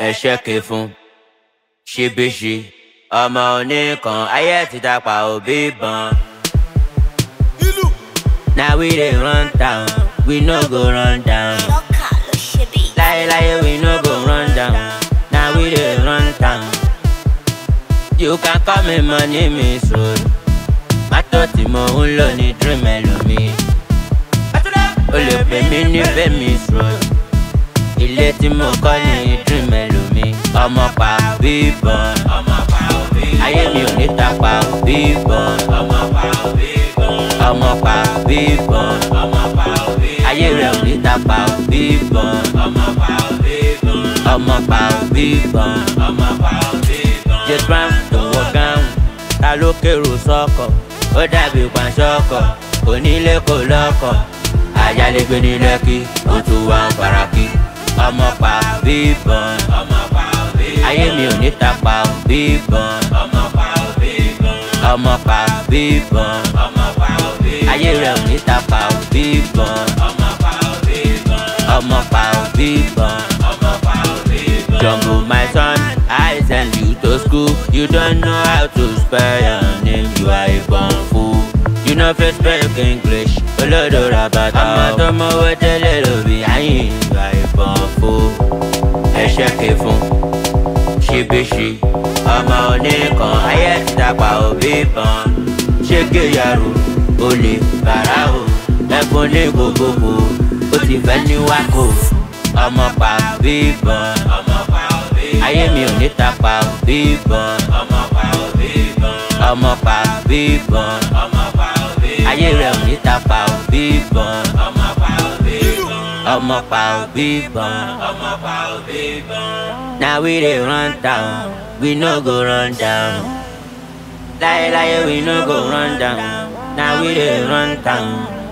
ẹ̀ṣẹ́ ké fún ṣíbíṣi ọmọ oníkan ayé ti dapà òbí bọn. na we dey run town we no go run down. Ṣọ́kà ló ṣe bí. láyéláyé we no go run down na we dey run town. you can call me my name is road mátò tí mo ń lò ní dream ẹlòmíì. o lè pè mí ní Fẹ́mi road ilé tí mo kọ́ ní dream ẹlòmíì. ọmọ pa bíbọn ayé mi ò ní ta pa bíbọn ọmọ pa bíbọn ayé rẹ̀ ò ní ta pa bíbọn ọmọ pa bíbọn jet brown tó wọ gáhùn ta ló kérò sọ́kọ̀ ó dàbí pàṣọkọ̀ onílé kò lọ́kọ̀ àyálégbé ní lẹ́kì ó tún wá ń faraki ọmọ pa bíbọn ayé mi ò ní ta pa bíbọn ọmọ pa bíbọn ayé rẹ̀ ò ní ta pa bíbọn ọmọ pa bíbọn. Jumbo my son, I send you to school. You don't know how to spell your name, you are a born fool. You know fit speak English, olódò rabata. Ọmọ tó mọ̀wé tẹ́lẹ̀ ló bí ayé, you are a born fool. Ẹ̀ṣẹ̀ ké fún ṣíbíṣi, ọmọ oníkan ayé ti dàgbà òbí bọn. Ṣé kéyàrú, olè, bàrà o, ẹ̀fọn ní gbogbogbò, ó ti fẹ́ ní wákò. Ọmọ pa bíbọn, ayé mi ò ní ta pa bíbọn. Ọmọ pa bíbọn, ayé rẹ̀ ò ní ta pa bíbọn. Ọmọ pa bíbọn. Na we dey run town, we no go run down. Láyéláyé we no go run down, na we dey run town.